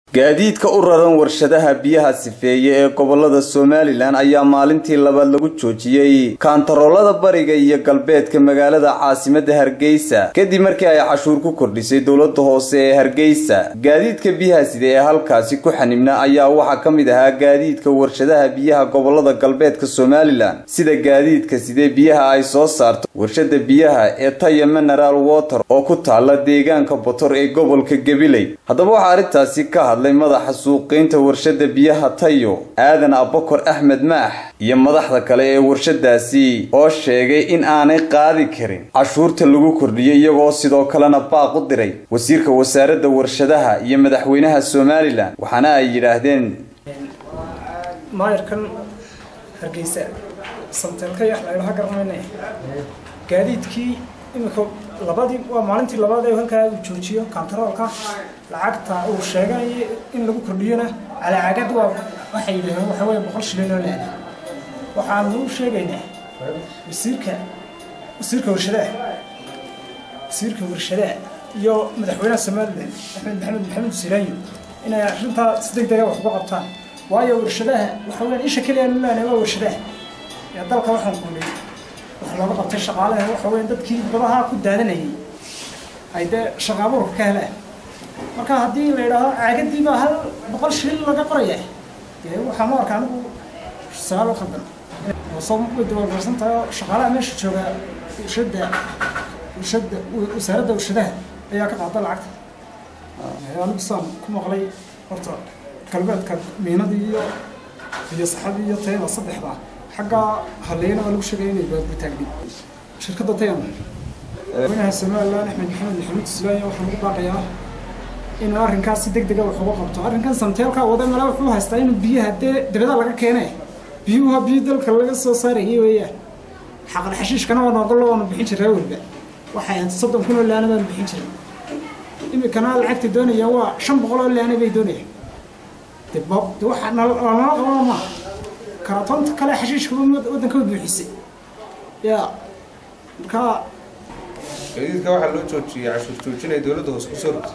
gaadiidka u raran warshadaha biyaha sifeeye ee gobolada somalilan ayaa maalintii labaad lagu joojiyey kaantaroolada bariga iyo galbeedka magaalada caasimada hargeysa kadib markii ay cashuur ku kordhisay dowlada hoose ee hargeysa gaadiidka biyaha side ee halkaasi ku xanibna ayaa waxaa ka mid ahaa gaadiidka warshadaha biyaha gobolada galbeedka somalilan sida gaadiidka sidee biyaha ay soo saarto warshada biyaha ee taya mineral water oo ku taala deegaanka botor ee gobolka gabiley haddaba waxaa arrintaasi ka hadlay madaxa suuqeynta warshada biyaha tayo aadan abakor axmed maax iyo madaxda kale ee warshadaasi oo sheegay in aanay qaadi karin cashuurta lagu kordhiyay iyagoo sidoo kalena baaq u diray wasiirka wasaaradda warshadaha iyo madaxweynaha somalilan waxaana ay yidhaahdeen maayarkan hargeysa samteelka yax laydhaha garanayna gaadiidkii imika labadii waa maalintii labaad ee halkaa uu joojiyo kantaroolka lacagta uu sheeganayo in lagu kordhiyona calaacagad waa waxay yidhahdeen waxa weeye boqol shilin oo leeda waxaanu u sheegaynaa wasiirka wasiirka warshadaha wasiirka warshadaha iyo madaxweynaha somalilan axmed maxamed maxamed siraanyo inay arrintaa si deg dega wax uga qabtaan waayo warshadaha waxa weyaan isha keliya lulaana waa warshadaha ee dalka waxaan kulay wax looga qabtay shaqaalaha waxa weya dadkii badaha ku daadanayay ay dee shaqaabuurka ka helaan marka haddii la yidhaaho caagadii baa hal boqol shilin laga qoraya dee waxaa ma arka anigu sagaal u khaldan soo way dabalgarsan tahay oo shaqaalaha meesha jooga warshada warshada wasaaradda warshadaha ayaa ka qaada lacagta anigu saan ku maqlay horta galbeedka miinadii iyo iyo saxadii iyo tayada saddexda xagga haleena waa lagu sheegaya inay baadbutaagni shirkadda tayan madaxweynaha somalilan axmed maxamed maxamuud islaanya waxaa lagu baaqayaa inuu arrinkaas si deg dega wax uga qabto arrinkan samteelka wada mala wuxuu haystaa inuu biyaha dee dabada laga keene biyuha biyo dalka laga soo saarayay weeyaan xaqal xashiishkana waa noogalo waanu bixin jiraa weliba waxay ahayd soddon kun oo laana baanu bixin jiray imikana lacagta doonayaan waa shan boqol oo laana bay doonayaan de bob de waxa nala qabaa maaha karatoonta kale xashiishka waddanka way buuxisay ya markaa gaadiidka waxaa loo joojiyey cashuur joojinay dowladda hoose kusoo rogtay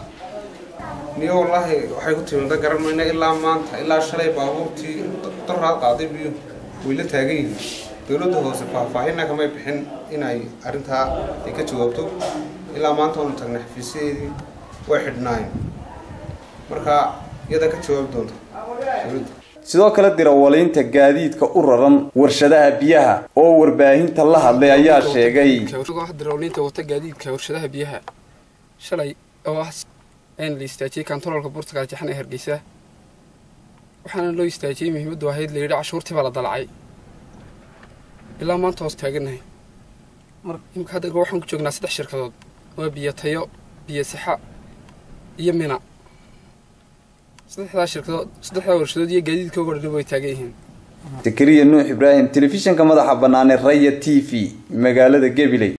niyo wallaahi waxay ku timida garan mayna ilaa maanta ilaa shalay baabuurtii daraad qaaday biyo way la taagan yihiin dowladda hoose faahfaahinna kamay bixin inay arrintaa ay ka jawaabto ilaa maanta oonu tagnay xafiisyadeedii way xidhnaayeen marka iyada ka jawaabi doonta dowladda sidoo kale dirawaliinta gaadiidka u raran warshadaha biyaha oo warbaahinta la hadlay ayaa sheegay dirawaliinta wata gaadiidka warshadaha biyaha shalay oo ah in la istaajiyey kantaroolka burtugal jaxan ee hargeysa waxaana loo istaajiyey muhiimaddu ahayd la yidhi cashuurtii baa la dalacay ilaa maanta hoos taagannahay imika hadda waxaan ku joognaa saddex shirkadood waa biyo tayo biyo sixa iyo mina saddexdaa shirkadood saddexdaa warshadood iyo gaadiidkooga dhan way taagan yihiin zakariya nuux ibraahim telefishinka madaxa banaane raya t v magaalada gabiley